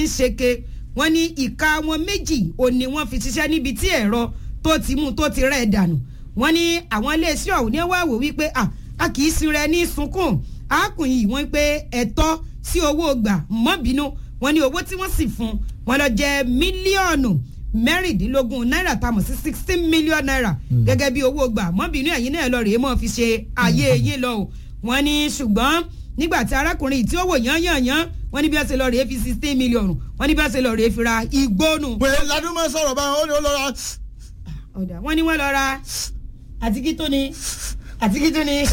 ń ṣeke wọ́n ní ìka wọn méjì ò ní wọ́n fi ṣiṣẹ́ níbi tí ẹ̀rọ tó ti mú tó ti rẹ̀ dànù wọ́n ní àwọn iléeṣẹ́ ọ̀hún ní wá wò wípé a kì í sin rẹ ní sunkún arákùnrin yìí wọ́n pé ẹ̀tọ́ sí owó gbà mọ́bínú wọ́n ní owó tí wọ́n sì fún wọn lọ jẹ́ mílíọ̀nù mẹ́rìndínlógún náírà tá a mọ̀ sí sixteen million naira gẹ́gẹ́ bí owó gbà mọ́bìnú ẹ̀yin náà lọ rèé mọ́ fi ṣe ayé yín lọ o wọ́n ní ṣùgbọ́n nígbà tí arákùnrin tí ó wò yán yán yán wọ́n ní bí wọ́n ṣe lọ rèé fi sixteen million wọ́n ní bí wọ́n ṣe lọ rèé fi ra igbónú. pé ladun máa sọ̀rọ̀ báyìí ó ní ó lọ ra. ọ̀dà wọ́n ní wọ́n lọ ra àtikí tó ni àtikí tó ni.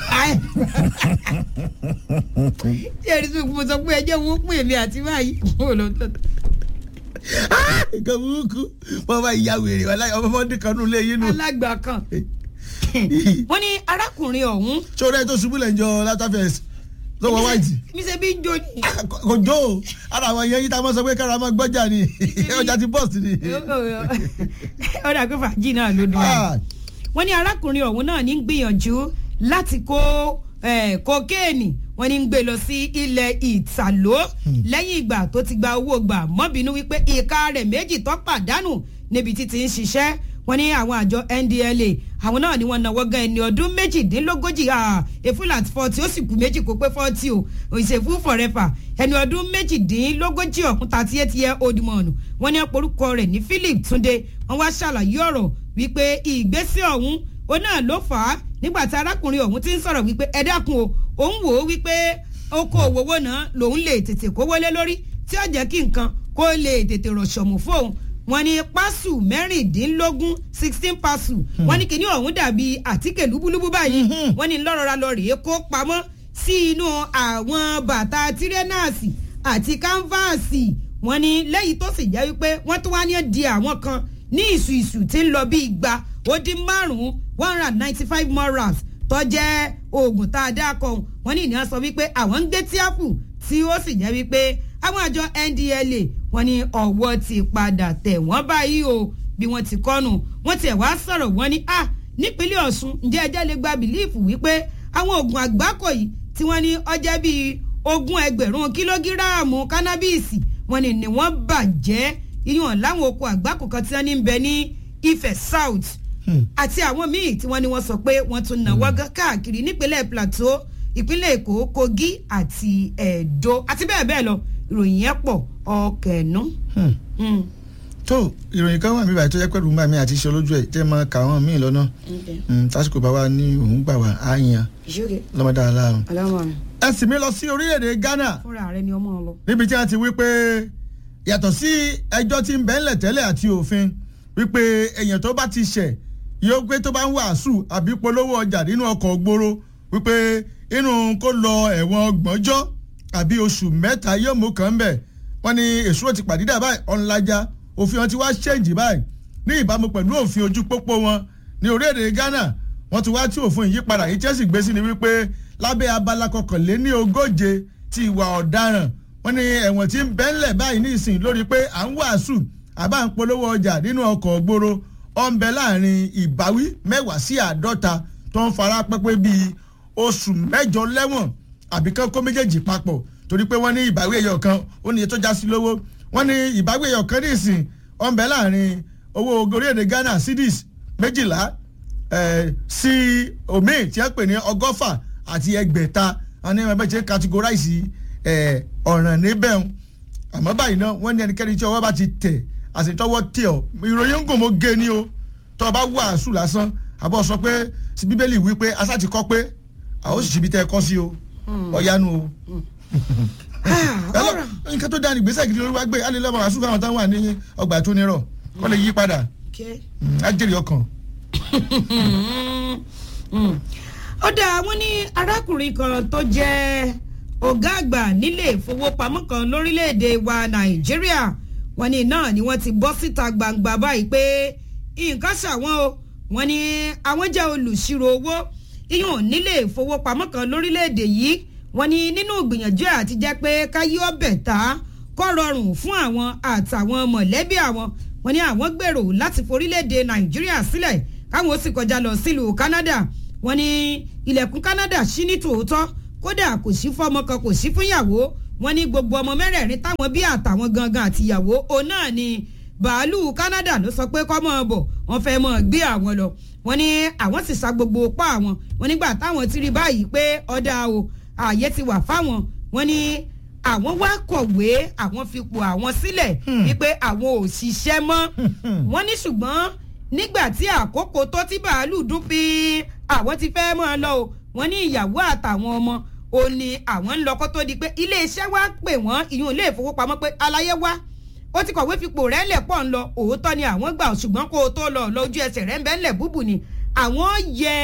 ṣé ẹni tó mo sọ pé ẹjẹ́ wo pè mí àti báyìí kó lọ tọ́ nǹkan burúkú wọn bá ya wèrè wọn láyọ ọmọdé kan nù léyìn nù. alágbà kan wọ́n ní arákùnrin ọ̀hún. sọ̀rọ̀ ẹ̀ tó ṣubú lẹ̀ ń jọ látàfẹ́sì tó wọ wáìtì. mi ṣe bí jó ni. kò jó o ara àwọn yẹn yìí tá a máa sọ pé kára máa gbọ́jà ni ọjà ti bọ́ọ̀sì ni. ó dà pé fàájì náà ló dùn ẹ́. wọ́n ní arákùnrin ọ̀hún náà ní gbìyànjú láti kó kokéènì wọ́n ní ń gbé lọ sí ilẹ̀ ìtàló lẹ́yìn ìgbà tó ti gba owó gbà mọ́bìnú wípé ìka rẹ̀ méjì tó pàdánù níbi tí ti ń ṣiṣẹ́ wọ́n ní àwọn àjọ ndla àwọn náà ni wọ́n náwó gan ẹni ọdún méjìdínlógójì efúlà fọ́ọ̀tì ó sì kú méjì kó pé fọ́ọ̀tì o òṣèfú fọ̀rẹ́fà ẹni ọdún méjìdínlógójì ọ̀kún thirty eight year old man wọ́n ní orúkọ rẹ̀ ní philip túnde wọ́n wá ṣàlàyé ọ̀rọ̀ wípé ìgbésẹ̀ ọ̀hún ó náà ló fà á nígbà tí arákùnrin ọ̀hún ti ń sọ̀rọ̀ wípé ẹ dákun o òun wò ó wípé oko òwòwò náà lòun lè tètè kówó lé lórí tí ó jẹ́ kí nǹkan kó lè tètè rọ̀ṣọ̀mù fóun wọ́n ní pásù mẹ́rìndínlógún sixteen pásù wọ́n ní kíní ọ̀hún dàbí àtíkè lúbúlúbú báyìí wọ́n ní lọ́rọ̀ra lọ rèé kó pamọ́ sí inú àwọn bàtà tírẹ́nàsì àti kánfààsì wọ́n ní lẹ́yìn tó sì jẹ́ wípé wọ́n tún wá ní di àwọn kan ní ìsù ìsù tí ń lọ bí igba ó dín márùn-ún one hundred and ninety five more raps tó jẹ́ oògùn tá a dá kọ wọ́n ní ìní sọ wípé àwọn ń gbé tíápù tí ó sì jẹ́ wípé àwọn àjọ ndla wọ́n ní ọwọ́ ti padà tẹ̀ wọ́n báyìí o bí wọ́n ti kọ́nu wọ́n tiẹ̀ wá sọ̀rọ̀ wọ́n ní a nípínlẹ̀ ọ̀ṣun ǹjẹ́ ẹjẹ́ lè gba bìlíìfù wípé àwọn oògùn àgbákò yìí tí wọ́n ní ọjẹ́ bíi ogún ẹgbẹ̀rún kílógíráàmù kánábìsì wọ́n ní ni wọ́n bàjẹ́ iyàn láwọn oko àgbákò kan tí wọ́n ní ń bẹ ní Ifẹ̀ South àti àwọn míì tí wọ́n ní wọ́n sọ pé wọ́n tún náwó káàkiri nípínlẹ̀ Plateau ìpínlẹ̀ Èkó Kogi àti Ẹdó àti bẹ́ẹ̀ bẹ́ẹ̀ lọ ìròyìn yẹn pọ̀ ọkẹ̀ẹ́nú. tó ìròyìn kan wà mí báyìí tó jẹ́ pẹ̀lú mbà mi àti iṣẹ́ olójú ẹ̀ tẹ́ máa kà wọ́n míì lọ́nà tásìkò bá wa ní òun gbà wá á yan lọ́mọdé aláàrùn. ẹ sì mí lọ sí orílẹ̀-èdè Ghana fúnra rẹ ni ọmọ lọ. níbi tí wọ́n ti wí pé yàtọ̀ sí ẹjọ́ tí ń bẹ́ńlẹ̀ tẹ́lẹ̀ àti òfin wípé èèyàn tó bá ti ṣẹ̀ yóò pé tó bá ń wàásù àbí polówó ọjà nínú ọkọ̀ gbòòrò wípé inú kó lọ ẹ̀wọ̀n ọgbọ̀njọ́ àbí oṣù mẹ́ta yóò mú kàn bẹ̀ wọ́n ní èso ti pàdídà báyìí ọ̀nlajà òfin wọn ti wá ṣẹ́ǹjì báyìí ní ìbámu pẹ̀lú òfin ojú pópó wọn ní orílẹ̀-èdè Ghana wọ́n ti wá tí òfin yìí padà yìí Chelsea gbé sí ni wípé lábẹ́ abala kọkànléní ogóje ti ìwà ọ̀daràn wọ́n ní ẹ̀wọ̀n tí ń bẹ́ńlẹ̀ báyìí ní ìsìn lórí pé à ń wàásù àbá ń polówó ọjà nínú ọkọ̀ gbòòrò ó ń bẹ láàrin ìbáwí mẹ́wàá sí àádọ́ta tó ń fara pẹ́pẹ́ bíi oṣù mẹ́jọ lẹ́wọ̀n àbí kán kó méjèèjì papọ̀ torí pé wọ́n ní ìbáwí ẹ̀yọ̀ kan ó ní iye tó já sí lówó wọ́n ní ìbáwí ẹ̀yọ̀ kan ní ìsìn ó ń bẹ láàrin owó orílẹ̀-èdè Ghana cedis méjìlá sí omi tí wọ́n pè ní ọgọ́fà àti ẹgbẹ̀ta wọ́n ní ẹgbẹ́ tí categorize ọ̀ràn níbẹ̀ àmọ́ báyìí náà wọ́n ní ẹnikẹ́ni tí ọwọ́ bá ti tẹ̀ àṣetọ́wọ́ tẹ̀ ọ́ ìròyìn ń gùn mọ́ gé ni o tọ́ ọ bá wàásù lásán àbọ̀ sọ pé bíbélì wí pé asá ti kọ́ pé àwọn sì síbi tẹ́ ẹ kọ́ sí o ọ̀yánu o. nǹkan tó dáa ní ìgbésẹ̀ gidi lórí wá gbé alẹ́ lọ́mọ wàásù fáwọn táwọn wà ní ọgbà tó nírọ̀ kọ́ lè yí padà á jèrè ọkàn. ó dáa wọ́n ní arákùnrin kan tó jẹ́ ọ̀gá àgbà nílé ìfowópamọ́ kan lórílẹ̀‐èdè wa nàìjíríà wọ́n ní náà ni wọ́n ti bọ́ síta gbangba báyìí pé nǹkan ṣàwọn o wọ́n ní àwọn jẹ́ olùṣirò owó iyùn nílé ìfowópamọ́ kan lórílẹ̀‐èdè yìí wọ́n ní nínú ìgbìyànjú àti jẹ́ pé káyé ọbẹ̀ ta kọ́ rọrùn fún àwọn àtàwọn mọ̀lẹ́bí àwọn wọ́n ní àwọn gbèrò láti forílẹ̀‐èdè nàìjíríà sílẹ̀ káwọn ó sì kọjá lọ sílùú canada wọ́n ní ilẹ̀kùn canada ṣí ní tòótọ́ kódà kò sí fọ́mọ kan kò sí fúnyàwó wọ́n ní gbogbo ọmọ mẹ́rẹ̀ẹ̀rin táwọn bí àtàwọn gangan àtìyàwó òun náà ni bàálù Canada ló sọ pé kọ́ mọ́ ọ bọ̀ wọ́n fẹ́ mọ́ ọ gbé àwọn lọ wọ́n ní àwọn sì sa gbogbo pa àwọn wọ́n nígbà táwọn ti rí báyìí pé ọ̀dà o ààyè ti wà fáwọn wọ́n ní àwọn wá kọ̀wé àwọn fipò àwọn sílẹ̀ wípé àwọn ò ṣiṣẹ́ mọ́ wọ́n ní ṣùgbọ́n nígbà tí àkókò tó ti bàálù dún fi àwọn ti fẹ́ mọ́ ọ lọ o wọ́n ní ìyàwó àtàwọn ọmọ ò ní àwọn ń lọ kó tó di pé iléeṣẹ́ wá pè wọ́n ìyún ilé ìfowópamọ́ pé aláyé wá ó ti kọ̀wé fipò rẹ̀ lẹ̀ pọ̀ ń lọ òótọ́ ni àwọn gbà ṣùgbọ́n kó o tó lọ lójú ẹsẹ̀ rẹ̀ ń bẹ́ ńlẹ̀ búbù ni àwọn yẹ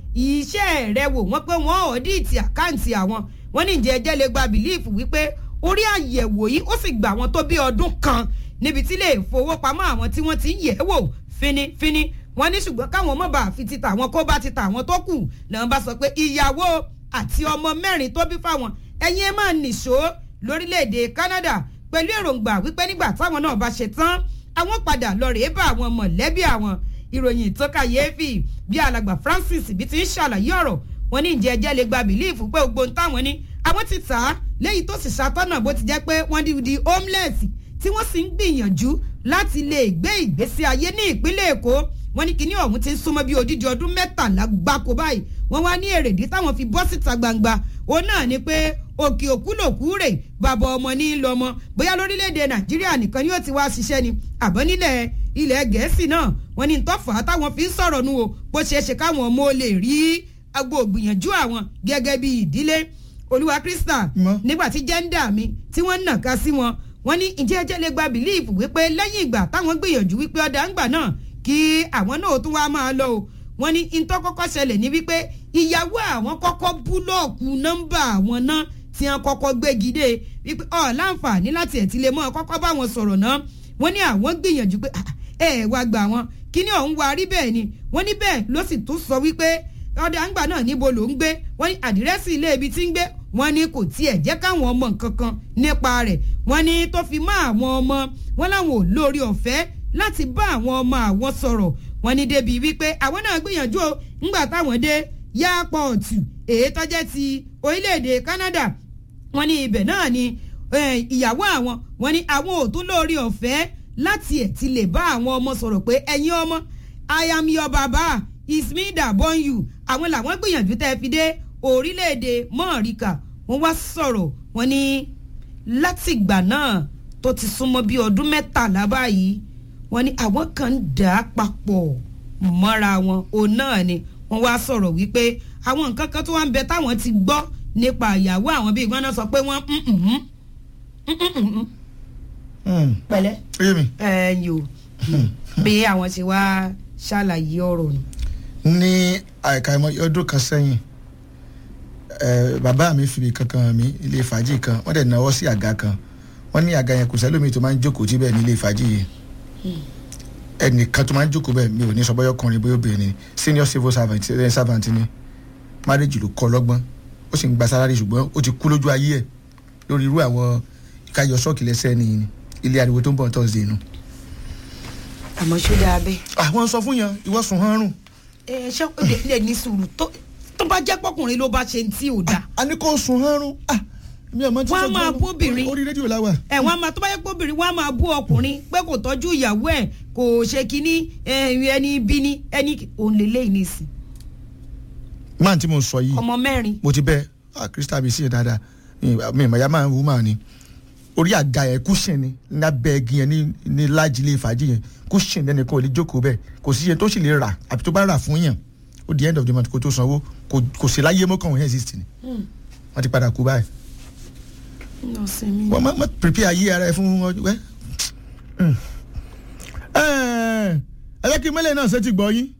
iṣẹ́ rẹ̀ wò wọ́n pé wọ́n ọ̀díìtì àkáǹtì àwọn wọ́n ní ìjẹ́ ẹjẹ́ lè gba bìlíìfù wípé orí àyẹ̀wò yìí ó sì gbà wọ́n tó bí ọdún kan níbi tí ilé ìfowópamọ́ àwọn tí wọ́n ti ń yẹ̀ wò finifini wọ́n ní ṣùgbọ́n káwọn ọmọ bá fi ti tà wọn kó bá ti tà wọn tó kù làwọn bá sọ pé ìyàwó àti ọmọ mẹ́rin tó bí fáwọn ẹ̀yin ẹ̀ máa nìṣó lórílẹ̀‐èdè Canada pẹ̀lú èròǹgbà wípé nígbà táwọn náà bá ṣe tán àwọn padà lọ rèé bá àwọn mọ̀lẹ́bí àwọn ìròyìn tó kàyéfì bí alàgbà Francis bí ti ń ṣàlàyé ọ̀rọ̀ wọn ní ìjẹ́ ẹjẹ́ lè gba bìlíìfù pé gbogbo ohun táwọn ní àwọn ti tà á léyìí tó sì ṣàtọ́nà bó ti jẹ́ pé wọ́n di di homeless tí wọ́n sì ń gbìyànjú láti lè gbé ìgbésí ayé ní ìpínlẹ̀ Èkó wọ́n ní kíní ọ̀hún ti ń súnmọ́ bí odidi ọdún mẹ́tàlá gbáko báyìí wọ́n wá ní èrèdí táwọn fi bọ́ síta gbangba òun náà ni pé òkè òkú lòkú rè bàbá ọmọ ní í lọmọ bóyá lórílẹ̀‐èdè Nàìjíríà nìkan ni yóò ti wá ṣiṣẹ́ ni àbọ̀ nílẹ̀ ilẹ̀ Gẹ̀ẹ́sì náà wọ́n ní tọ́fà táwọn fi ń sọ̀rọ̀ nu o bó ṣeé ṣe káwọn ọmọ lè rí agbo ògbìyànjú àwọn gẹ́gẹ́ bí ìdílé olúwa krista nígbà tí jẹ́ńdà mi tí wọ́n ń nàka sí wọn wọ́n ní ìjẹ́ ẹjẹ́ lè gba bìlíìfù wípé lẹ́yìn ìgbà táwọn gbìyànjú wípé ọ̀dà ń gbà náà kí àwọn náà tún wá máa lọ o wọ́n ní ntọ́ kọ́kọ́ ṣẹlẹ̀ ní wípé ìyàwó àwọn kọ́kọ́ búlọ̀kù nọ́mbà àwọn náà tí wọ́n kọ́kọ́ gbégi dé wípé ọ̀ láǹfààní láti ẹ̀ ti lè mọ́ kọ́kọ́ bá wọn sọ̀rọ̀ náà wọ́n ní àwọn gbìyànjú pé ẹ ẹ wá gbà wọn kíní ọ̀hún wa rí bẹ́ẹ̀ ni wọ́n ní bẹ́ẹ̀ ló sì tún sọ wípé ọ̀dà àǹgbà náà níbo ló ń gbé wọ́n ní àdírẹ́sì ilé ibi tí ń gbé wọ́n ní kò tiẹ̀ jẹ́ káwọn ọmọ nǹkan kan nípa rẹ̀ wọ́n ní tó fi mọ́ àwọn ọmọ wọn láwọn ò lórí ọ̀fẹ́ láti bá àwọn ọmọ àwọn sọ̀rọ̀ wọ́n ní débi wípé àwọn náà gbìyànjú o ńgbà táwọn dé yáàpọ̀ọ̀tù èyí tọ́jẹ́ ti orílẹ̀-èdè Canada wọ́n ní ibẹ̀ náà ni ìyàwó àwọn wọ́n ní àwọn ò tún lórí ọ̀fẹ́ láti ẹ̀ ti lè bá àwọn ọmọ sọ̀rọ̀ pé ẹ̀yin ọmọ I am your baba is me that born you àwọn làwọn gbìyànjú tẹ́ fi dé orílẹ̀-èdè mọ́ọ̀ríkà wọ́n wá sọ̀rọ̀ wọ́n ní látìgbà náà tó ti súnmọ́ bí ọdún mẹ́tàlá báyìí wọ́n ní àwọn kan ń dà á papọ̀ mọ́ra wọn òun náà ni wọ́n wá sọ̀rọ̀ wípé àwọn nǹkan kan tó wá ń bẹ táwọn ti gbọ́ nípa ìyàwó àwọn bíi gbọ́n náà sọ pé wọ́n pẹ̀lẹ́ ẹ̀yìn o bí àwọn ti wá ṣàlàyé ọ̀rọ̀ nù. ní àìkàìmọ̀ ọdún kan sẹ́yìn bàbá mi fi kankan mi ilé fàájì kan wọ́n dẹ̀ náwó sí àga kan wọ́n ní àga yẹn kò sẹ́lómi tó máa ń jókòó tí bẹ́ẹ̀ ní ilé fàájì yìí ẹnìkan tó máa ń jókòó bẹ́ẹ̀ mi ò ní sọ bọ́yọ̀ ọkùnrin bóyá obìnrin senior civil servant servant ni marriage ló kọ́ lọ́gbọ́n ó sì ń gba salary ṣùgbọ́n ó ti kú lójú ayé ẹ̀ lórí irú àwọn káyọ̀ ṣọ́ọ̀kì lẹ́sẹ̀ nìyí ni ilé ariwo tó ń bọ̀ thursday nu. àmọ́ ṣó dáa bẹ́ẹ̀. àwọn sọ fún yan ìwọ sùn hàn rùn. ẹ ṣé ó lè ní sùúrù tó tó bá jẹ́ pọ́kùnrin ló bá ṣe tí ò dáa. a ní kó sùn hàn rùn mi ò mọ tí wọ́n á máa bú obìnrin orí rédíò la wà. ẹ wọ́n á máa tó bá yẹ pé obìnrin wọ́n á máa bú ọkùnrin pé kò tọ́jú ìyàwó ẹ̀ kò ṣe kínní ẹni bí ní ẹni òun lè léyìn nísìn. máà tí mo sọ yìí ọmọ mẹ́rin. mo ti bẹ krista mi sí dáadáa mi ìmọ̀ ya máa ń wú màá ni orí àga yẹn kúṣìn ni lábẹ́ igi yẹn ní láàjì ilé ìfàjì yẹn kúṣìn lẹ́nu kan ò lè jókòó bẹ́ẹ̀ kò sí iye tó sì lè rà àbí tó bá rà fún yàn ó di end of the month kó tó sanwó kò sí láyé mọ́kàn wọ́n exist ni wọ́n ti padà kú báyìí wọ́n máa prepare ayé ara ẹ fún ọjọ́ wẹ́. ẹ jẹ́ kí mẹ́lẹ̀ náà ṣe ti gbọ́ yín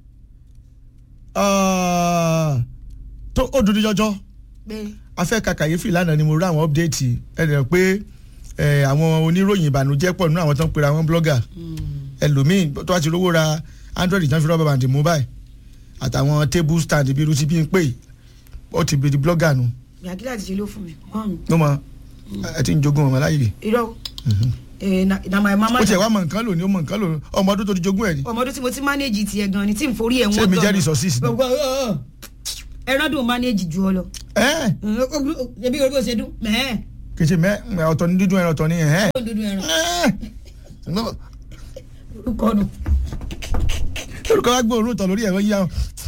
tó ó dúdú jọjọ́ afẹ́ kàkàyéfì lánàá ni mo rí àwọn update ẹ dẹ̀ pé àwọn oníròyìn ìbànújẹ́ pọ̀ nínú àwọn tó ń pera wọn blogger ẹlòmíì tó wá ti rówó ra android ìjọba fi rọ́bà bàǹdì mú báyìí àtàwọn table stand bí irú ti bí ń pè ó ti di blogger nu. yàgílà ti ṣe ló fún mi. ló mọ ẹ ti ń jogún ọmọ láyè. irọ́ na my mama. ó tiẹ̀ wá mọ nǹkan lò ní ó mọ nǹkan lò ní ọmọ ọdún tó ti jogún ẹ̀ ni. ọmọ ọdún tí mo ti manage tiẹ̀ gan ni tí n forí ẹ̀ wọ́n ṣé mi jẹ́ resources ni. ẹran dùn manage ju ọ lọ. ẹ ẹbí orí bó ṣe dún mẹ́ẹ̀. kì í ṣe mẹ́ ọ̀tọ̀ ní dídùn ẹran ọ̀tọ̀ ní ẹ̀hẹ́. ó dúdú ẹran Ẹ́ẹ̀. orúkọ nù. lórúkọ wá gbọ́ òórùn tọ̀ lórí ẹ̀rọ yíyá wọn.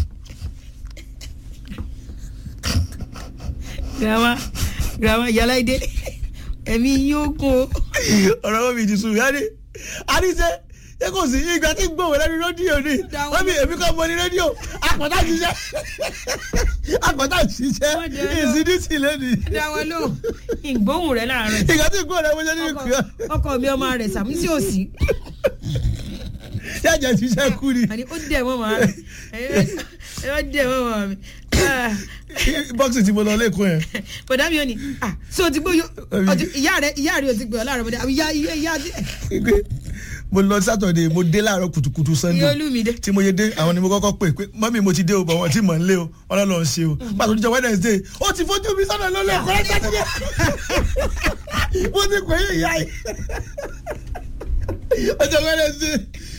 girama girama yàrá ìdè ẹ̀mí yóò kún o. ọ̀rọ̀ wọn mi ti sùn yá ni àdìsẹ́ ṣé kò sí ìgbà tí gbòòwò lẹ́nu rédíò ni wọ́n mi èmi kọ́ mọ ní rédíò àpọ̀tà ṣiṣẹ́ àpọ̀tà ṣiṣẹ́ Wọ́n jẹ́ lọ. ìsídìsí lẹ́nu dá wọn lò ìgbóhùn rẹ láàárọ̀ yìí. ìgbà tí gbòòwò lẹ́nu ṣe ní ìpìlẹ̀ ọkọ ọkọ mi ọmọ rẹ sàmúsí òsì yájà ṣiṣẹ́ kú ni àní ó dẹ̀ mọ́ màá rẹ̀ ẹ wá dẹ̀ mọ́ màá mi. bọ́ọ̀sì tí mo lọ lẹ́kọ̀ọ́ yẹn bọ̀dá mi ò ní ah so ti gbóyò ìyá rẹ ìyá rẹ ò ti gbé ọ láàárọ̀ bọ̀dá ìyá ìyá ìyá pé mo lọ sátọ̀dẹ̀ mo dé láàárọ̀ kùtùkùtù ìyá sunday olúmídé. tí mo yé dé àwọn ni mo kọ́kọ́ pè pé mọ́mí mo ti dé o bọ̀ wọ́n ti mọ̀ ń lé o ọlọ́lọ́ ń ṣe o pàtó níjọ wednesday ó ti fojú mi sọ́nà lọ́lẹ̀ ẹ̀kọ́ ẹ̀ sátidé mo ti pè é ìyá yìí ọjọ́ wednesday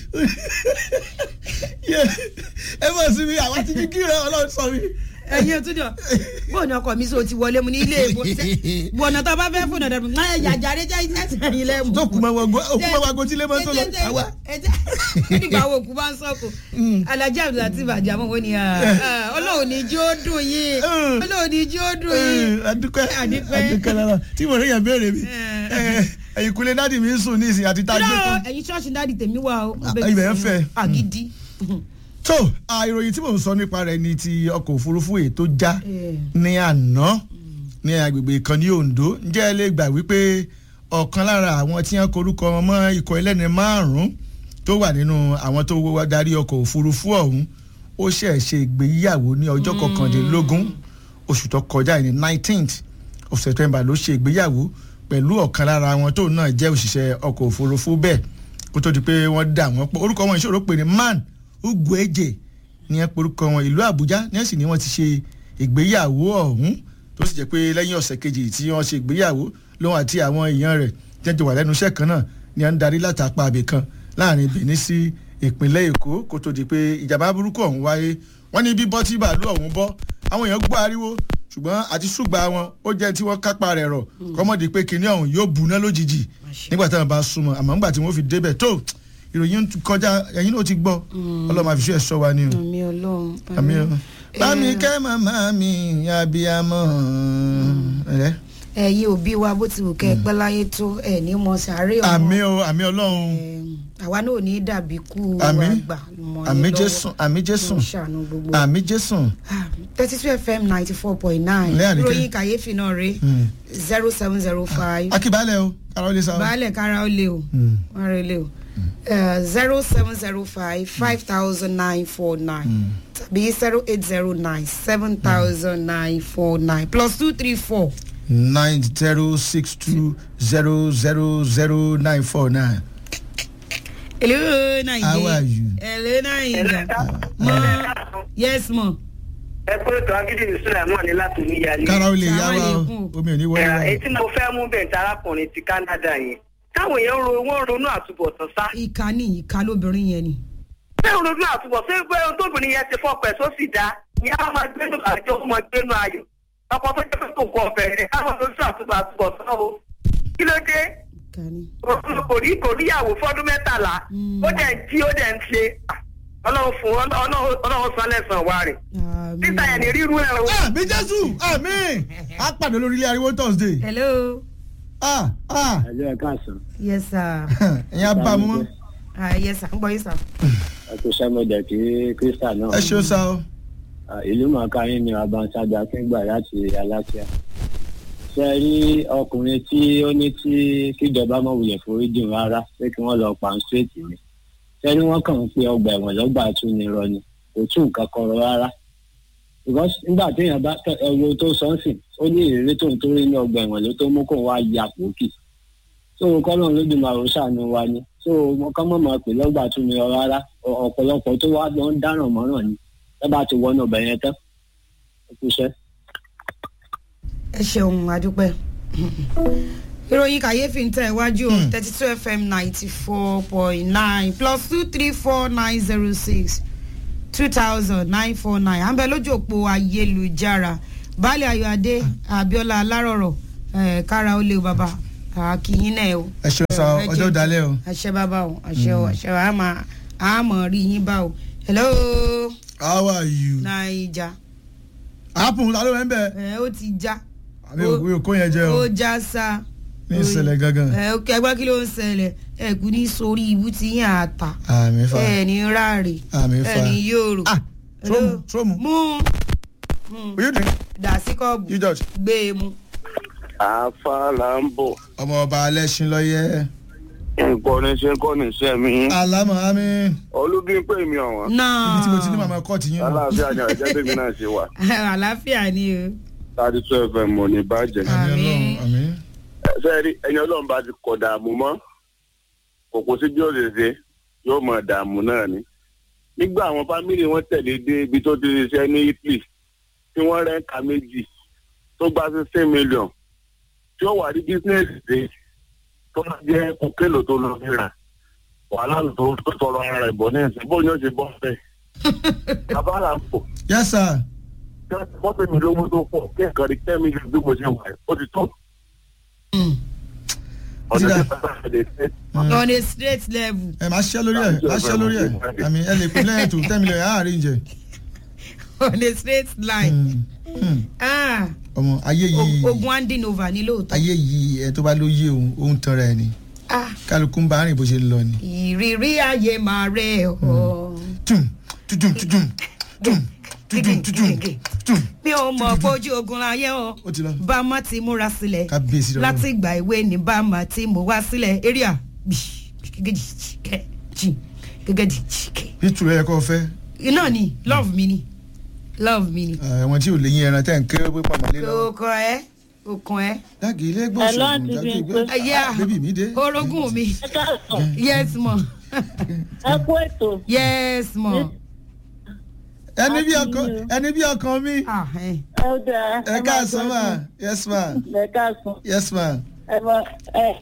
ẹ mọ̀ sí mi àwọn ti ní kí rẹ ọlọ́run sọ mi. ẹyin òtún jọ bóun ni ọkọ mi sọ ti wọlé mu ní ilé ìbò bọ̀nà tó bá fẹ́ fún ọ̀dọ̀ mi náà ẹ̀yà àjàre jẹ́ ẹ̀sìn ẹ̀yìn lẹ́mu. tó kù máa wago òkú máa wago tí lè máa tó lọ àwa. nígbà wo òkú bá ń sọ̀kò alájà àbúrò àti ìbàjẹ́ àmọ́ wọn ni ọlọ́run ní jí ó dùn yín ọlọ́run ní jí ó dùn yín. adúpẹ́ Adúpẹ́. adúpẹ́ lára tí mo rí yàn béèrè mi Eh. ẹ̀yìn kúlẹ̀ dáàdì mi ń sùn ní ìsìn àti tá a gbé irọ́ fún. ẹ̀yin ṣọ́ọ̀ṣì dáàdì tèmi wà o. Ah, ibẹ̀ ń fẹ́. àgídí. tó a, ìròyìn tí mò ń sọ nípa rẹ̀ ni ti ọkọ̀ òfurufú èyí tó já Eh. ní àná ní agbègbè kan ní Ondo ǹjẹ́ ẹ lè gbà wípé ọ̀kan lára àwọn tí wọ́n korúkọ wọn mọ́ ikọ̀ ẹlẹ́ni márùn-ún tó wà nínú àwọn tó wá darí ọkọ̀ òfurufú ọ̀hún ó ṣẹ̀ ṣe ìgbéyàwó ní ọjọ́ kọkàndínlógún oṣù tó kọjá yìí ní nineteenth of September ló ṣe ìgbéyàwó pẹ̀lú ọ̀kan lára wọn tó náà jẹ́ òṣìṣẹ́ ọkọ̀ òfurufú bẹ́ẹ̀ kó tó di pé wọ́n dà wọ́n pọ̀ orúkọ wọn ìṣòro pé ní man Ugweje ní ẹ porúkọ wọn ìlú Àbújá ní ẹ̀sìn ni wọ́n ti ṣe ìgbéyàwó ọ̀hún tó sì jẹ́ pé lẹ́yìn ọ̀sẹ̀ kejì tí wọ́n ṣe ìgbéyàwó lóhun àti àwọn èèyàn rẹ̀ jẹ́jọ́ wà lẹ́nu iṣẹ́ kan náà ni à ń darí látàpá àbẹ̀ kan láàrin Benin sí ìpínlẹ̀ Èkó kó tó di pé ìjàmbá burúkú ọ̀hún wáyé wọ́n ní bí bọ́ tí bàálù ọ̀hún bọ́ àwọn èèyàn gbọ́ ariwo ṣùgbọ́n àti ṣùgbà wọn ó jẹ́ tí wọ́n kápá rẹ̀ rọ̀ kọ́mọ́dé pé kinní ọ̀hún yóò buná lójijì nígbà táwọn bá súnmọ́ àmọ́ nígbà tí wọ́n fi débẹ̀ tó ìròyìn kọjá ẹ̀yin náà ti gbọ́ ọlọ́mọ àfiṣẹ́ ẹ̀ sọ wa ni o àmì ọlọ́run. àmì ọ. bámi kẹ́ màmá mi abiyamọ. ẹ ẹ̀yin òbí wa bó ti wù kẹ́ ẹ pẹ́ láyé tó ẹ̀ ní mọ sàárè ọmọ. àmì o àmì ọlọ́run Em, àwa náà ò ní dàbí kú àmì àgbà mọ́ yín àmì lọ́wọ́. jésù àmì jésù Ló ń ṣàánú gbogbo. àmì jésù. thirty two fm ninety four point nine Lẹ́yìn àdìkẹ́. ròyìn kàyéfì náà rè zero seven zero five akíbalẹ̀ o kára ó lè sa o. baálẹ̀ kára ó lé o Mm. wọ́n rẹ̀ lé o zero seven zero five five thousand nine four nine tàbí zero eight zero nine seven thousand nine four nine plus two three four. nine zero six two zero zero zero nine four nine. hello naija How are you? hello naija mọ yes mọ. ẹ pé ètò agídí sùlẹmọ ní láti níyàlé. kára ó lè yá wa o Sàmúlẹ̀kùn. omi ò ní wọlé wa. èyí tí mo fẹ́ mú bẹ̀ǹtẹ̀ arákùnrin ti Canada yẹn táwọn èèyàn ro wọ́n ronú àtúbọ̀tán sá. ìka ní ìka lóbìnrin yẹn ni. ṣé ronú àtúbọ̀tán ṣé pé tóbìnrin yẹn ti fọkàn ẹ̀ sósì dá ní àwọn máa gbénu àjọ ó máa gbénu ayọ̀ ọkọ̀ tó jẹ́ pé kò kọ ọ̀fẹ́ rẹ̀ káwọn ronú àtúbọ̀ àtúbọ̀tán o. kí ló dé ìka ní. kò rí kò níyàwó fọ́dún mẹ́tàlá ó dẹ̀ ń jí ó dẹ̀ ń ṣe ọlọ́run fún ọlọ́run ọlọ́run san lẹ́sàn-án wa rẹ̀ títà yẹn ní rírú ẹ̀ o. àmì jésù àmì á pàdé lórí ilé ariwo thursday. hello ah ah ẹjọ́ ẹ̀ka àsán yes sir ẹ̀yin á bá a mú mọ́. ah yes sir ń gbọ́ yín sir. ẹkú sẹ́mọ̀dẹ̀ kí kírísítà náà ẹ ṣe ó sá o. Ah, ìlú mọ̀ọ́ká yín ni abanṣájà akíngbà láti aláṣẹ. ṣe rí ọkùnrin tí ó ní tí kíjọba mọ̀ wulẹ̀ foríjìn rárá pé kí wọ́n lọ pa ń ṣètì ni. ṣe ni wọ́n kàn ń pe ọgbà ẹ̀wọ̀n lọ́gbà tún ni rọ ni kò tún nǹkan kan rọ rárá. because nígbà téèyàn bá ẹ̀wọ̀ tó sọ́nsìn ó ní ìrírí tó ń torí ní ọgbà ẹ̀wọ̀n ló tó mú kó wá ya pòkì. tó o kọ́ lóun lójú màrún ṣàánú wa ni tó o mọ kán mọ̀ mọ̀ pé lọ́gbà tún ni rọ rárá Ọ- ọ̀pọ̀lọpọ̀ tó wá lọ ń dáràn mọ́ràn ni ẹ bá ti wọnú ọbẹ̀ yẹn tán ẹ kú iṣẹ́. ẹ ṣeun adúpẹ́ ìròyìn kàyéfì ń tẹ̀ iwájú o thirty two fm ninety four point nine plus two three four nine zero six two thousand nine four nine à ń bẹ lójú òpó ayélujára baálé ayọ̀adé abiola alárọ̀rọ̀ ẹ kára ó lé o bàbá àkìyín náà o. ẹ ṣeun sa ẹ ọjọ́ jẹ́- dalẹ́ o. àṣẹ bàbá o àṣẹ o àṣẹ o àmọ́ àmọ́ rí yín bá o. hello how are you. naija apple ta ló wẹ́ ń bẹ̀. ẹ ó ti já àmì òkú kó yẹn jẹ o ó já sa. ní ìṣẹ̀lẹ̀ gangan. ẹ ó kẹgbẹ́ kí ló ń ṣẹlẹ̀ ẹ kú ní sórí ibú tí yín àtà àmì fa ẹ ní ráre àmì ẹ fa. ní yòrò. ah Hello? stromu stromu. mú mú will you drink. dà sí kọ́ọ̀bù you judge. gbé e mú. àáfà là ń bọ̀ ọmọ ọba alẹ́sìn lọ́yẹ́. nǹkan ní ṣe ń kọ́ ní iṣẹ́ mi alámọ̀ àmì. olúbí ń pè mí ọ̀wọ́n náà ibi tí mo ti ní màmá kọ́ọ̀tì yín nù. aláàfíà ni àjẹ́ tèmi náà ṣe wà àlàáfíà ni o. thirty two fm mọ̀ ní bàjẹ́. àmì Àmín. ọlọ́run àmì. ṣé rí ẹni ọlọ́run bá ti kọ̀ dààmú mọ́ kò kó sí bí ó ṣe ṣe yóò mọ̀ dààmú náà ni. nígbà àwọn fámìlì wọn tẹ̀lé dé ibi tó ti ṣiṣẹ́ ní italy tí wọ́n rẹ́ǹkà méjì tó gba sixteen million tí ó wà ní bísíǹsì dé tó bá jẹ́ kókèlò tó lọ fi rà wàhálà tó tó tọrọ ara rẹ̀ bọ̀ ní ẹ̀sìn bóyá ó ṣe bọ́ fẹ́. bàbá là ń pò yes sir. mọ́tò mi lówó tó pọ̀ kí ẹ̀kan rí ten million bí mo ṣe wà ó ti tó. ọ̀dọ̀ Sídà. tí bàbá rẹ̀ lè fẹ́. on a straight level. ẹ máa ṣiṣẹ́ lórí ẹ̀ máa ṣiṣẹ́ lórí ẹ̀ àmì ẹ lè pín lẹ́yìn tó ten million ẹ̀ àárín jẹ. on a straight line. Hmm, hmm. ah ọmọ ayé yìí o- ogun handing over ni lóòótọ́. ayé yìí ẹ tó bá ló yé òun òun tanra ẹ ni ah kálukú ń bá rìn bó ṣe ń lọ ni. ìrírí ayé máa rẹ̀ ọ́. tum tudum tudum tum tudum tudum tum mi ò mọ̀ pójú ogun láyé o ó ti lọ. bá a má ti múra sílẹ̀ kábíyèsí lọ́wọ́. láti ìgbà ìwé ni bá a má ti mú wá sílẹ̀ area gẹ́gẹ́dì bí tùrọ̀ yẹ kó fẹ́ iná ni love mi ni love mi ni. àwọn tí ò lè yín ẹran tẹ́ ń kéré pé pàmò lé lọ́wọ́. kò kàn ẹ́ kò kàn ẹ́. dáàgì ilé Hello, gbọ́sọ̀gùn Aunty dáàgì Bímpé. ìgbẹ́ Yeah. bébì mi dé. orogún mi ẹ káàsán yes mo ẹ kú ètò yes mo. ẹni bí Happy ọkàn New. ẹni bí ọkàn mi. ah ẹ ẹ ó dáa ẹ káàsán ma yes ma ẹ káàsán yes ma. ẹ mọ ẹ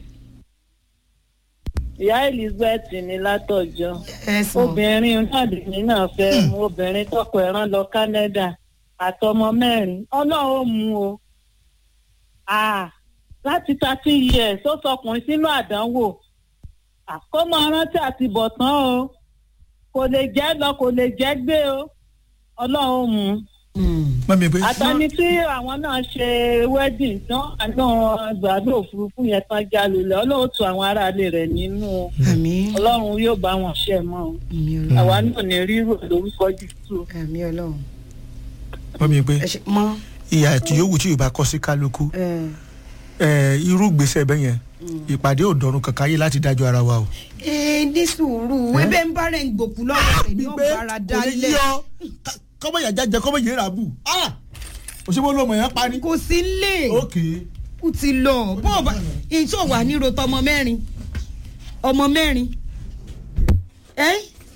ìyá elizabeth ní látọjọ́ yes mo. obìnrin náà lèmi náà fẹ́ mú obìnrin tọkọ ẹ̀ rán lọ canada àtọmọ mẹ́rin ọlọ́run ó mú o Ah, láti thirty years ó sọkùnrin sínú àdánwò Ah, kó máa rántí àti bọ̀ tán o kò lè jẹ́ lọ kò lè jẹ́ gbé o ọlọ́run ó mú un Mm. mọ́mi pé àtàní tí àwọn náà ṣe wedding tán àná gbàdúrà òfurufú yẹn tán já lulẹ̀ ọlọ́run tu àwọn aráalé rẹ̀ nínú àmì ọlọ́run yóò bá wọn ṣe mọ́ o àmì ọlọ́run àwa náà ní rírò lórúkọ jésù. àmì ọlọ́run mọ́mi pé ẹ ṣe mọ́ ìyá tí yòówù tí yorùbá kọ sí kálukú ẹ ẹ, irú gbèsè bẹ́ẹ̀ yẹn ìpàdé ò dọ̀run kankan ayé láti dájọ́ ara wa o. ẹ ní sùúrù ebe ń bá rẹ̀ ń gbòkú lọ́wọ́ rẹ̀ ní ọ̀bára dálẹ̀ kọ́mọ yà jájẹ kọ́mọ yẹn rà bù òṣèlú olómọ yẹn pa ni. kò sí lè ok kú ti lọ bó o bá ìṣó wà ní rotọ ọmọ mẹ́rin ọmọ mẹ́rin ẹ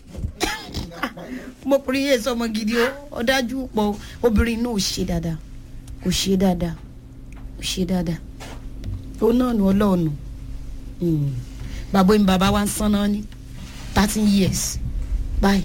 mo pèrè yé sọmọ gidi o ọdájú pọ obìnrin náà ò ṣe dáadáa kò ṣe dáadáa kò ṣe dáadáa ó náà nù ọlọ́ọ̀nù bàbá mi bàbá wa ń sán náà ní thirteen years báyìí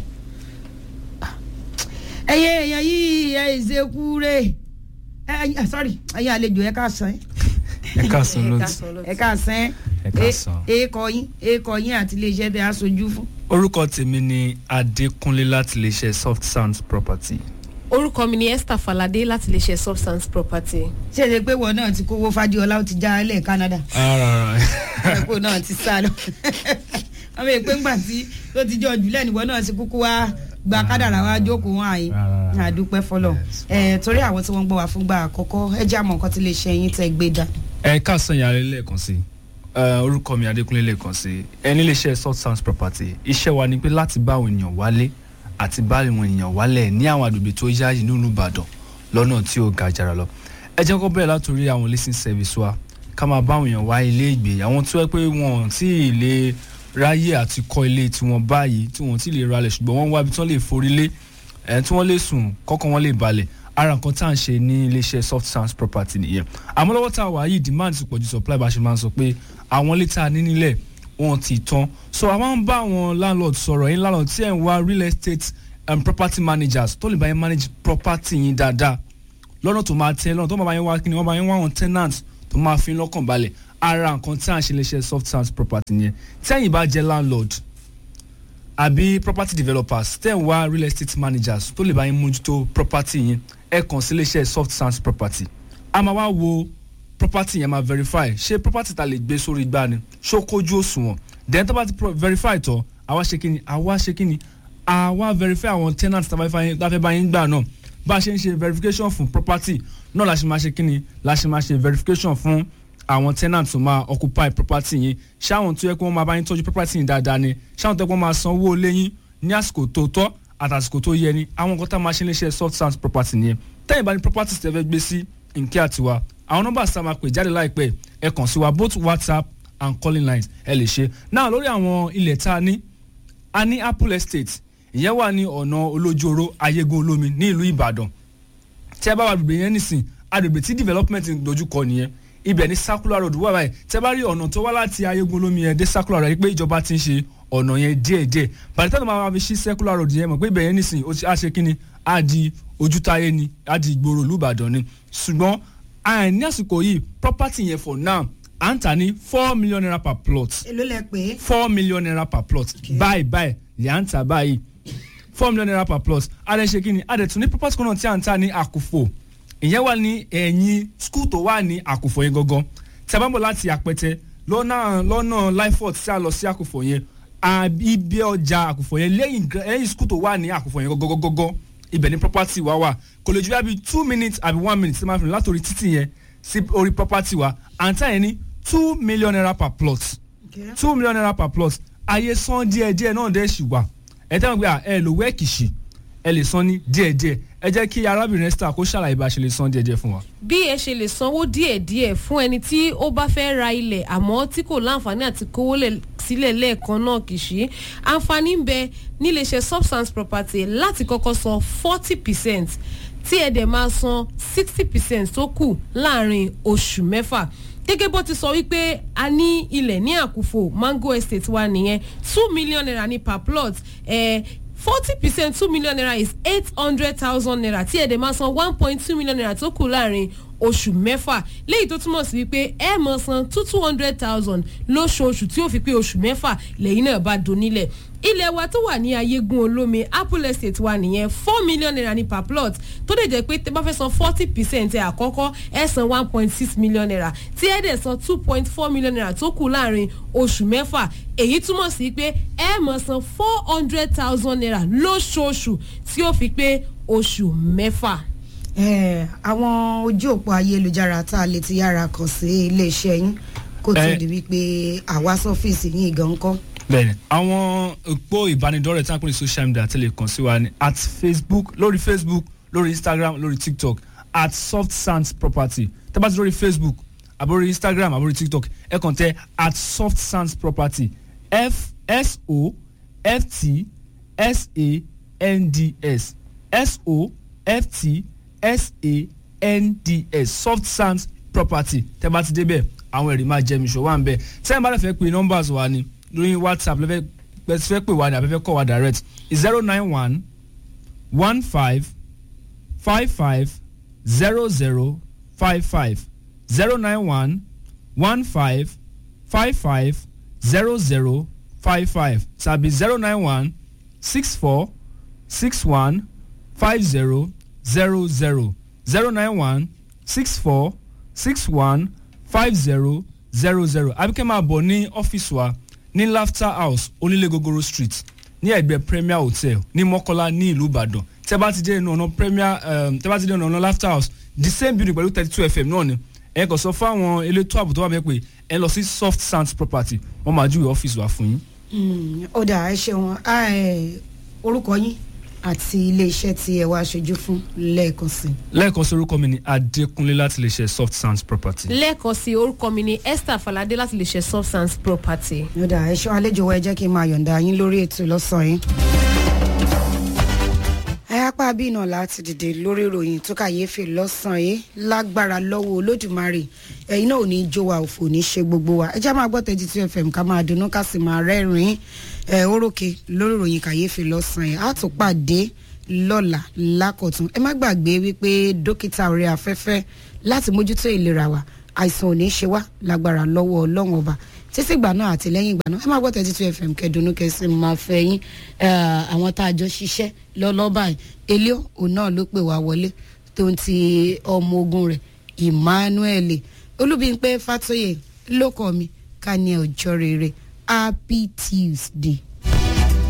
ẹyẹ èèyàn yìí ẹ ìzekú rè ẹ sorry ẹyẹ àlejò ẹ ká sàn ẹ káàsán lóòtù ẹ ká sàn Ẹ káàsán. èèkọ yín èèkọ yín àti iléeṣẹ́ tẹ aṣojú fún. orúkọ tèmi ni adékúnlé láti iléeṣẹ́ soft sounds property orúkọ mi ni esther falade láti lè ṣe substance property. ṣé ṣe pé wọn náà ti kówó fadiola ó ti já ilẹ̀ canada rárá ẹ̀kọ́ náà ti sá lọ wọ́n bẹ pé ńgbà tí ó ti jọ jùlẹ̀ níwọ̀n náà ti kúkú wá gba kádàrà wá jókòó wọn àyè Rárá. àdúpẹ́ fọlọ́ ẹ̀ torí àwọn tí wọ́n ń gbọ́ wá fúngbà àkọ́kọ́ ẹ jẹ́ àmọ́ nǹkan tí lè ṣe yín tẹ́ gbé dá. ẹ káàsán yàrá lẹ́ẹ̀kan sí ẹ, orúkọ mi adékúnlé lẹ́ẹ̀kan sí ẹ ní iléeṣẹ́ soft sounds property iṣẹ́ wa ni pé láti bá àwọn èèyàn wálé àti bá àwọn èèyàn wálẹ̀ ní àwọn àgbègbè tó yáàyè nínú ìbàdàn lọ́nà tí ó ga jàrà lọ ẹ jẹ́ kó bẹ̀rẹ̀ látòrí àwọn leasing service wa ká máa bá àwọn èèyàn wá ilé ìgbé àwọn tó yẹ pé wọn ò tí ì lè ráyè àti kọ́ ilé tiwọn báyìí tí wọn ò tí ì lè ralẹ̀ ṣùgbọ́n wọ́n ń wá ibi tí wọ́n lè forí lé ẹ̀ tí wọ́n lè sùn kọ́kọ́ wọn lè balẹ̀ ara nǹkan tá à ń ṣe ní iléeṣẹ́ soft sounds property nìyẹn àmọ́ lọ́wọ́ tá a wà yìí demand ti pọ̀jù supply bá a ṣe máa ń sọ pé àwọn ilé tá a ní nílẹ̀ wọn ti tán so a máa ń bá àwọn landlord sọ̀rọ̀ yín landlord tí ẹ̀ ń wá real estate um, property managers tó lè bá yín manage property yín dáadáa lọ́nà tó máa tẹ́ lọ́nà tó máa bá yín wá kí ni wọ́n bá yín wá àwọn tenants tó máa fi ń lọ́kàn balẹ̀ ara nǹkan tí à ń ṣe lè ṣe soft sands property yẹn tẹ́yìn bá jẹ́ landlord àbí property developers tẹ́ ń wá real estate managers tó lè bá yín mójútó property yẹn ẹ kàn sí iléeṣẹ́ soft sands property a máa wá wo property yẹn máa verify ṣé property ta lè gbé sórí igbá ni ṣó kójú òṣùwọ̀n then tó bá ti pro- verify tán àwa ṣe kíni àwa ṣe kíni àwa verify àwọn tenants tá a bá fẹ́ tá a fẹ́ bá yín gbà náà bá a ṣe ń ṣe verification fún property náà la ṣe máa ṣe kíni la ṣe máa ṣe verification fún àwọn tenants tó máa occupy property yín ṣáwọn tó yẹ kí wọ́n máa bá yín tọ́jú property yín dáadáa ni ṣáwọn tó yẹ kí wọ́n máa san owó léyìn ní àsìkò tó tọ́ àtàsìkò tó yẹ ni àwọn nǹkan tá a máa ṣe léṣe soft sands property nìyẹn tẹ́yìn bá ní property tẹ́ fẹ́ gbé sí nkẹ́ àtiwá àwọn nọ́mbà tá a máa pè jáde láìpẹ́ ẹ kàn sí wa both whatsapp and calling lines ẹ lè ṣe náà lórí àwọn ilẹ̀ tá a ní a ní apple estate ìyẹn wà ní ọ̀nà olójoro ayégun olómi ní ìlú ìbàdàn tí ẹ bá wà gbègbè yẹn nísìn agbègbè tí development ń dojúkọ nìyẹn ibẹ̀ ní circular road wà báyìí tí ẹ bá rí ọ̀nà tó wá láti ayégun olómi yẹn dé circular road pé ìjọba ti ń ṣe ọ̀nà yẹn díẹ̀díẹ̀ bàtí tẹ́lẹ̀ máa fi ṣí circular road yẹn mọ̀ pé ibẹ̀ yẹn nísìn ó ti á ṣe kí ni á di ojútáyé ni á di ìgboro ìlú ìbàdàn ni ṣùgbọ́n àìní àsìkò yìí property yẹn for now à ń tà ní four million naira per plot èló lẹ pé four million naira per plot báyìí báyìí lè à ń tà báyìí four million naira per plot adẹ ṣe kí ni adẹ tún ní property kan náà tí à ń tà ní àkùfò ìyẹn wà ní ẹ̀yìn school tó wà ní àkùfò yẹn gangan tí a bá ń bọ̀ láti àpẹtẹ lọ́nà lọ́nà lifefort tí a lọ sí àkùfò yẹn àbí ibi ọjà àkùfò yẹn lẹ́yìn gra- lẹ́yìn school tó wà ní àkùfò yẹn gọ́gọ́gọ́gọ́ ibẹ̀ ní property wa wà kò lè ju bí i two minutes àbí one minute tí a máa fi rìn látòrí títì yẹn sí orí property wa à ń tà yẹn ní two million naira per plot two million naira per plot ayé san díẹ̀díẹ̀ náà dẹ̀ ṣì wà ẹ tẹ́wọ̀n pé à, ẹ lò wẹ́ẹ̀kìṣì ẹ lè san ní díẹ̀díẹ̀ ẹ jẹ́ kí arábìnrin esther kó ṣàlàyé bá a ṣe lè san díẹ̀díẹ̀ fún wa. bí ẹ ṣe lè sanwó díẹ̀díẹ̀ fún ẹni tí ó bá fẹ́ ra ilẹ̀ àmọ́ tí kò láǹfààní àti kówó lẹ̀ sílẹ̀ lẹ́ẹ̀kan náà kì í ṣe àǹfààní ń bẹ níléeṣẹ́ substance property láti kọ́kọ́ san forty percent tí ẹ dẹ̀ máa san sixty percent tó kù láàrin oṣù mẹ́fà gẹ́gẹ́ bó ti sọ wípé a ní ilẹ̀ ní àkùfò mango estate wa nìyẹn two million naira ní per plot eh, forty percent two million naira is eight hundred thousand naira tí ẹ̀dẹ̀ máa san one point two million naira tó kù láàrin oṣù mẹ́fà léyìí tó túmọ̀ sí wípé ẹ máa san two two hundred thousand lóṣooṣù tí ó fi pé oṣù mẹ́fà lẹ́yìn náà bá donílẹ̀ ilẹ̀ wa tó wà ní ayégun olómi apple estate wa nìyẹn four million naira ní per plot tó dẹ̀ jẹ́ pé tẹ́ bá fẹ́ san forty percent ẹ̀ àkọ́kọ́ ẹ̀ san one point six million naira tí ẹ̀ dẹ̀ san two point four million naira tó kù láàrin oṣù mẹ́fà èyí túmọ̀ sí pé ẹ̀ máa san four hundred thousand naira lóṣooṣù tí ó fi pé oṣù mẹ́fà. Eh, àwọn ojú òpó ayélujára tá a lè ti yára kàn sí iléeṣẹ́ yín kó tó Eh. di wípé àwa sọ́fíìsì yín gan kọ́. bẹ́ẹ̀ni àwọn òpó ìbánidọ́rẹ̀ẹ́ tí wọ́n pè ní social media tẹ́lẹ̀ kàn sí wa ní at facebook lórí facebook lórí instagram lórí tiktok at soft sands property tẹ́ bá ti lórí facebook àbórí instagram àbórí tiktok ẹ kàn tẹ at soft sands property f s o f t s a n d s s o f t s a n d s soft sands property tẹ́ bá ti débẹ̀ àwọn ẹ̀rí máa jẹ́ mi ṣòwò à ń bẹ̀ sẹ́yìn bá lè fẹ́ pe numbers wa ni lórí whatsapp lẹ́fẹ́ pẹ̀sì fẹ́ pè wá ní abẹ́fẹ́ kọ́ wa direct zero nine one one five five five zero zero five five zero nine one one five five five zero zero five five tàbí zero nine one six four six one five zero zero zero zero nine one six four six one five zero zero zero abike máa bọ̀ ní ọ́fíìsì wa ní laughter house onílé gogoro street ní ẹ̀gbẹ́ premier hotel ní mọ́kọ́lá ní ìlú ìbàdàn tẹ́ bá ti dé inú ọ̀nà premier um, tẹ́ bá ti dé inú ọ̀nà laughter house the same building pẹ̀lú thirty two fm náà ni ẹ kàn sọ fáwọn elétò ààbò tó wà bẹ́ẹ̀ pé ẹ lọ sí soft sands property wọ́n máa júwe ọ́fíìsì wa fún yín. Mm, ó dà ẹ ṣeun Ah, eh, orúkọ yín àti iléeṣẹ́ tí ẹ wá aṣojú fún lẹ́ẹ̀kan sí i. lẹ́ẹ̀kan sí orúkọ mi ni adékúnlé láti lè ṣe soft sands property. lẹ́ẹ̀kan sí orúkọ mi ni esther falade láti lè ṣe substance property. ó dà ẹ ṣọ́ àlejò wa ẹ jẹ́ kí n máa yọ̀ǹda yín lórí ètò lọ́sàn-án yín. ẹ apá bí náà láti dìde lórí ìròyìn tó kàyéfì lọ́sàn-án yìí lágbára lọ́wọ́ olódùmarè ẹ̀yin náà ò ní í jó wa òfò ní í ṣe gbogbo wa ẹ já máa gbọ́ thirty two fm ká máa dunnú ká sì máa rẹ́rìn-ín ẹ órókè lórí ìròyìn kàyéfì lọ́sàn-án yìí á tún pàdé lọ́la lákọ̀tún ẹ má gbàgbé wípé dókítà orí afẹ́fẹ́ láti mójútó ìlera wa àìsàn ò ní ṣe wá lágbára lọ́wọ́ ọlọ́run ọba títí ìgbà náà àti lẹ́yìn ìgbà náà ẹ máa gbọ́ thirty two fm kẹdùnú kẹsì máa fẹ́ yín eh, àwọn tá a jọ ṣiṣẹ́ lọ́lọ́ba yìí elio òun náà ló pè wá wọlé tó ń ti ọmọ ogun rẹ̀ emmanuel olúbíńpẹ́ fatoyè lókọ̀ mi ká ní ọjọ́ rere happy tuesday.